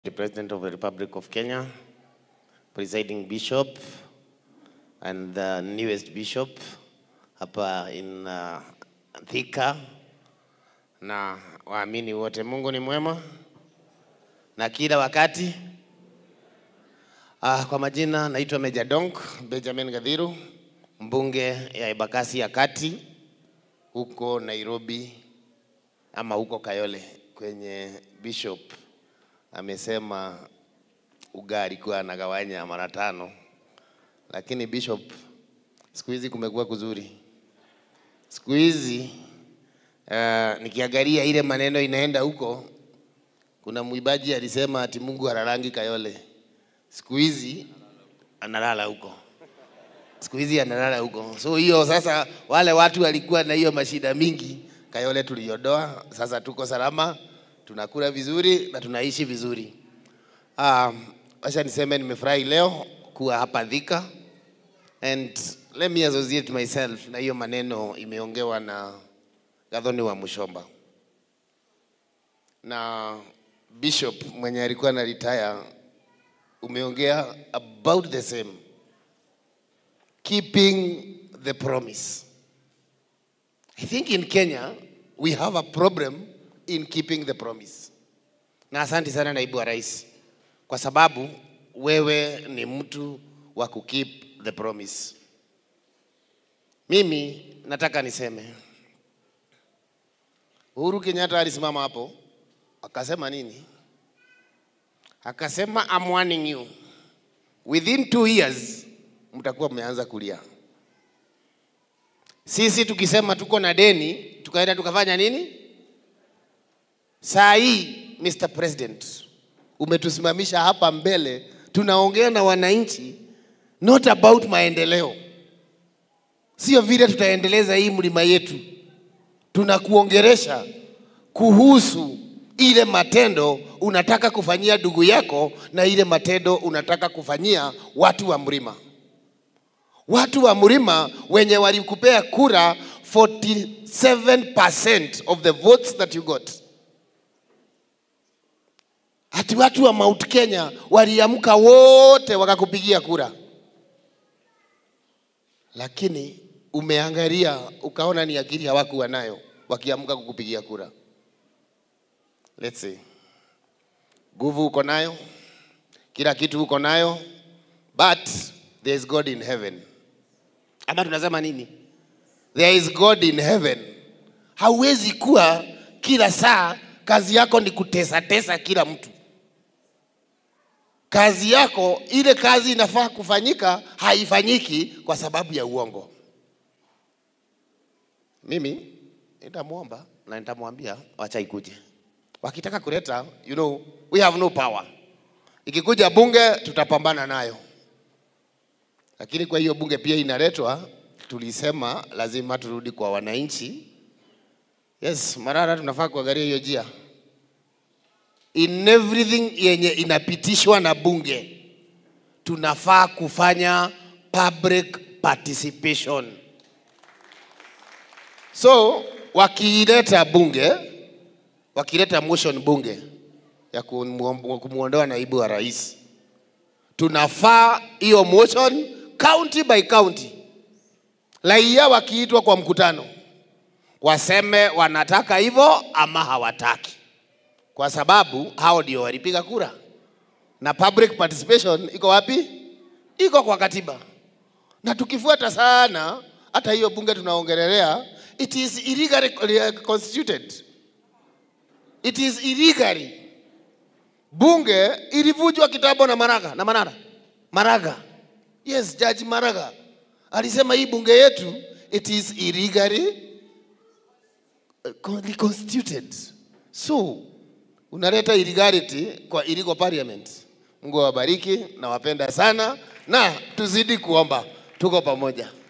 the President of the Republic of Kenya, presiding bishop, and the newest bishop hapa in uh, Thika, na waamini wote, Mungu ni mwema na kila wakati. Uh, kwa majina naitwa Meja Donk Benjamin Gadhiru, mbunge ya Embakasi ya Kati huko Nairobi ama huko Kayole kwenye bishop amesema ugali alikuwa anagawanya mara tano, lakini bishop, siku hizi kumekuwa kuzuri. Siku hizi uh, nikiangalia ile maneno inaenda huko, kuna mwimbaji alisema ati Mungu halalangi Kayole, siku hizi analala huko siku hizi analala huko. So hiyo sasa, wale watu walikuwa na hiyo mashida mingi, Kayole tuliondoa, sasa tuko salama, tunakula vizuri na tunaishi vizuri. Um, acha niseme nimefurahi leo kuwa hapa Thika and let me associate myself na hiyo maneno imeongewa na Gathoni wa Mushomba na Bishop mwenye alikuwa na retire, umeongea about the same keeping the promise. I think in Kenya we have a problem in keeping the promise. Na asante sana naibu wa rais, kwa sababu wewe ni mtu wa kukeep the promise. Mimi nataka niseme Uhuru Kenyatta alisimama hapo akasema nini? Akasema I'm warning you within two years mtakuwa mmeanza kulia. Sisi tukisema tuko na deni, tukaenda tukafanya nini? Saa hii Mr. President, umetusimamisha hapa mbele, tunaongea na wananchi not about maendeleo, sio vile tutaendeleza hii mlima yetu, tunakuongeresha kuhusu ile matendo unataka kufanyia ndugu yako na ile matendo unataka kufanyia watu wa mlima watu wa mlima wenye walikupea kura 47% of the votes that you got. Ati watu wa Mount Kenya waliamka wote wakakupigia kura, lakini umeangalia ukaona ni akili hawakuwa nayo wakiamka kukupigia kura. Let's see. Nguvu uko nayo, kila kitu uko nayo, but there is God in heaven ama tunasema nini? There is God in heaven. Hauwezi kuwa kila saa kazi yako ni kutesa tesa kila mtu. Kazi yako ile kazi inafaa kufanyika haifanyiki kwa sababu ya uongo. Mimi nitamwomba na nitamwambia wacha ikuje. Wakitaka kuleta, you know, we have no power. Ikikuja bunge tutapambana nayo lakini kwa hiyo bunge pia inaletwa, tulisema lazima turudi kwa wananchi. Yes, Marara, tunafaa kuangalia hiyo njia in everything yenye inapitishwa na bunge, tunafaa kufanya public participation. So wakileta bunge, wakileta motion bunge ya kumwondoa naibu wa rais, tunafaa hiyo motion county by county, raia wakiitwa kwa mkutano waseme wanataka hivyo ama hawataki, kwa sababu hao ndio walipiga kura. Na public participation iko wapi? Iko kwa katiba, na tukifuata sana hata hiyo bunge tunaongelelea, it is illegally constituted, it is illegally. Bunge ilivunjwa kitambo na Maraga na Manara Maraga Yes, Judge Maraga alisema hii bunge yetu it is illegally constituted. So unaleta illegality kwa illegal parliament. Mungu awabariki, nawapenda sana na tuzidi kuomba, tuko pamoja.